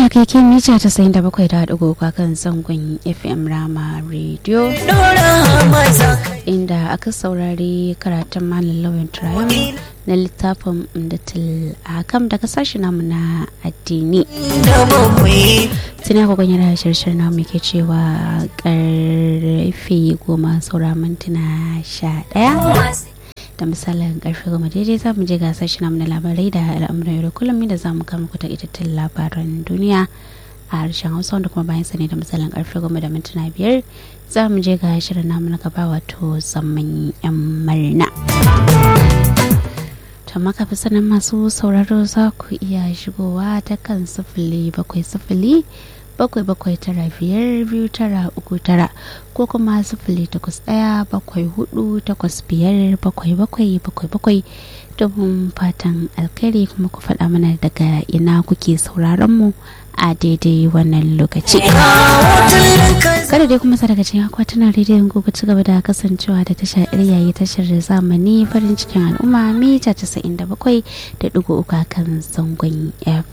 kai ke mita ta sayin da bakwai da ɗigo kan zangon fm rama radio inda aka saurari karatun malam lauyan turayen na littafin umdatul akam daga sashi namu na addini tuna ku ganyar shirshir namu ke cewa karfe goma saura mintuna sha ɗaya da misalin karfe goma daidai za mu je gasar shi namu na labarai da al'amuran yau da kullum da za mu kama ku takaitattun labaran duniya a harshen hausa wanda kuma bayan sani da misalin karfe goma da mintuna biyar za mu je ga shirin namu na gaba wato zaman yan marina to maka fi sanin masu sauraro za ku iya shigowa ta kan sifili bakwai sifili bakwai bakwai tara biyar biyu tara uku tara ko kuma sifili takwas ɗaya bakwai hudu takwas biyar bakwai bakwai bakwai bakwai domin fatan alkhairi kuma ku faɗa mana daga ina kuke sauraron mu a daidai wannan lokaci kada dai kuma daga cikin akwatunan rediyon gobe ci gaba da kasancewa da tashar yayi tashar zamani farin cikin al'umma mita 97 da digo uku kan zangon